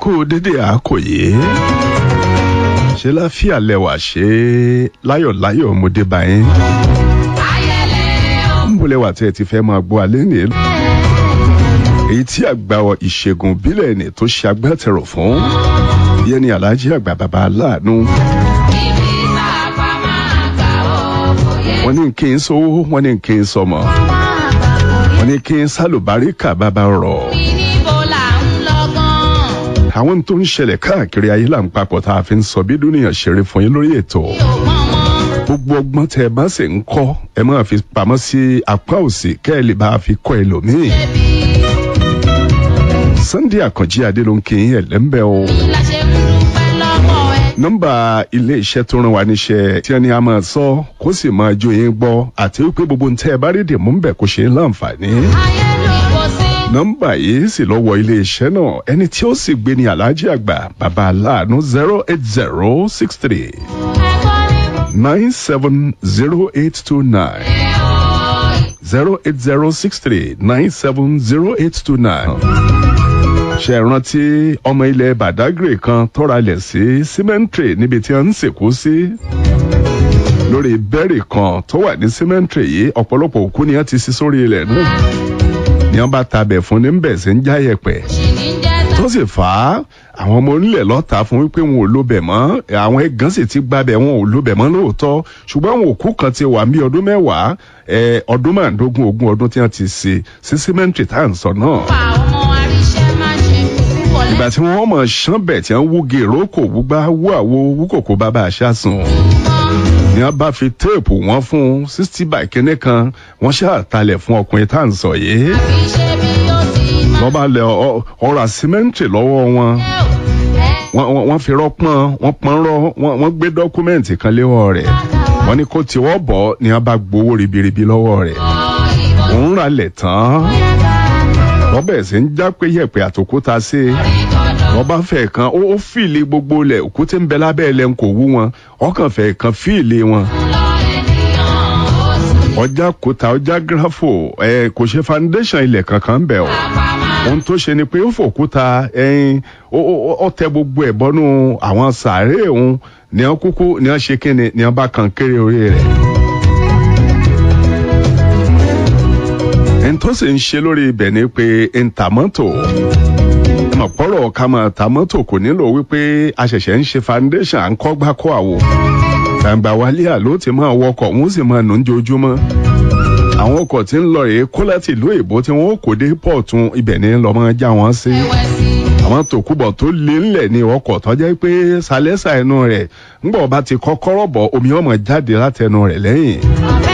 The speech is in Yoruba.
kú dédé àkòyé ṣe láfíà lẹwà ṣe láyọ̀láyọ̀ ọmọdé báyìí ń bọ̀ lẹ́wà tí ẹ ti fẹ́ máa gbọ́ alẹ́ nìyẹn èyí tí àgbà ìṣègùn bílẹ̀ ni tó ṣe agbátẹrù fún yẹn ni aláàjì àgbà bàbá aláàánú. wọ́n ní kí n sówó wọ́n ní kí n sọmọ wọ́n ní kí n sálùbáríkà bàbá rọ̀ àwọn tó ń ṣẹlẹ̀ káàkiri ayé là ń papọ̀ tá a fi ń sọ bí dúnìyàn ṣeré fún yín lórí ètò gbogbo ọgbọ́n tẹ ẹ bá sì ń kọ́ ẹ máa fi pamọ́ sí apá òsì kẹ́ ẹ lè bá a fi kọ́ ẹlòmíì. Sunday Àkànjí Adélónkè ẹlẹ́mbẹ́ o. nọ́mbà ilé iṣẹ́ tó ràn wá níṣẹ́ tí ẹni a máa sọ kó sì máa jó yín gbọ́ àti wípé gbogbo ń tẹ́ ẹ bá rí dìmú ń bẹ̀ kó ṣe é láǹfààní nọ́mbà yìí sì lọ wọ ilé iṣẹ́ náà ẹni tí ó sì gbé ní aláàjì àgbà bàbá aláàánú zero eight zero six three nine seven zero eight two nine zero eight zero six three nine seven zero eight two nine. ṣe rántí ọmọ ilẹ̀ badagry kan tọ́ra lẹ̀ sí cemetery níbi tí wọ́n ń sìnkú sí lórí bẹ́ẹ̀rì kan tó wà ní cemetery yìí ọ̀pọ̀lọpọ̀ òkú ni wọ́n ti sí sórí ilẹ̀ náà ni wọn bá tabẹ̀ fún ní bẹ̀ sí ń já yẹ̀pẹ̀ tó sì fà á àwọn ọmọ onílẹ̀ lọ́ta fún wípé wọn ò lóbẹ̀ mọ́ àwọn ẹ̀gán sì ti gbabẹ̀ wọn ò lóbẹ̀ mọ́ lóòótọ́ ṣùgbọ́n àwọn òkú kan ti wà ní ọdún mẹ́wàá ọdún márùndógún ogún ọdún tí wọ́n ti ṣe sí símẹ́ǹtì tá à ń sọ náà. ìgbà tí wọ́n mọ̀ ṣán bẹ̀ tí wọ́n wúge ìrókò wúgbá wú àwo wúkòkò bàbá àṣà sùn ni wọn bá fi téèpù wọn fún sixty by kínní kan wọn ṣàtàlẹ̀ fún ọkùnrin tá à ń sọ yìí. wọ́n bá lẹ ọ̀rọ̀ àsímẹ́ǹtì lọ́wọ́ wọn wọ́n fi rọ́pọ́n wọ́n pọ́n rọ́ wọ́n gbé dọ́kúmẹ́ǹtì kan léwọ́ rẹ̀ wọ́n ní kó tiwọ́ bọ̀ ni wọ́n bá gbowó ribiribi lọ́wọ́ rẹ̀ òun rà lẹ̀ tán wọ́n bẹ̀rẹ̀ sí ń já pé yẹ̀pẹ̀ àtòkúta sí i wọ́n bá fẹ́ kan ó fìlì gbogbo lẹ̀ òkúté ń bẹ lábẹ́ ẹlẹ́ ń kò wú wọn ọkàn fẹ́ kan fìlì wọn. ọjà kúta ọjà gírafò ẹ kò ṣe foundation ilẹ̀ kankan bẹ̀ o ohun tó ṣe ni pé ó fòkúta ẹyin ó tẹ gbogbo ẹ̀ bọ́nú àwọn sàárè òun ní wọn kúkú ní wọn ṣe kíni ní wọn bá kan kéré orí rẹ̀. ẹni tó sì ń ṣe lórí ibẹ̀ ni pé ntàmọ́tò ọ̀pọ̀rọ̀ ká máa ta mọ́tò kò nílò wípé a ṣẹ̀ṣẹ̀ ń ṣe foundation à ń kọ́ gbá kó àwò gbàǹgbà wálé àló ti máa wọkọ̀ wọ́n sì máa nù ń jojúmọ́ àwọn ọkọ̀ tí ń lọ rèé kó láti ìlú èbó tí wọ́n kò dé pọ̀tún ibẹ̀ ní lọ́ máa já wọn sí àwọn tòkúbọ̀ tó lé ńlẹ̀ ní ọkọ̀ tó jẹ́ pé sálẹ́sà ẹnu rẹ̀ ńgbọ̀ bá ti kọ́kọ́rọ́ bọ̀ omi ọmọ jáde látẹnu rẹ̀ lẹ́yìn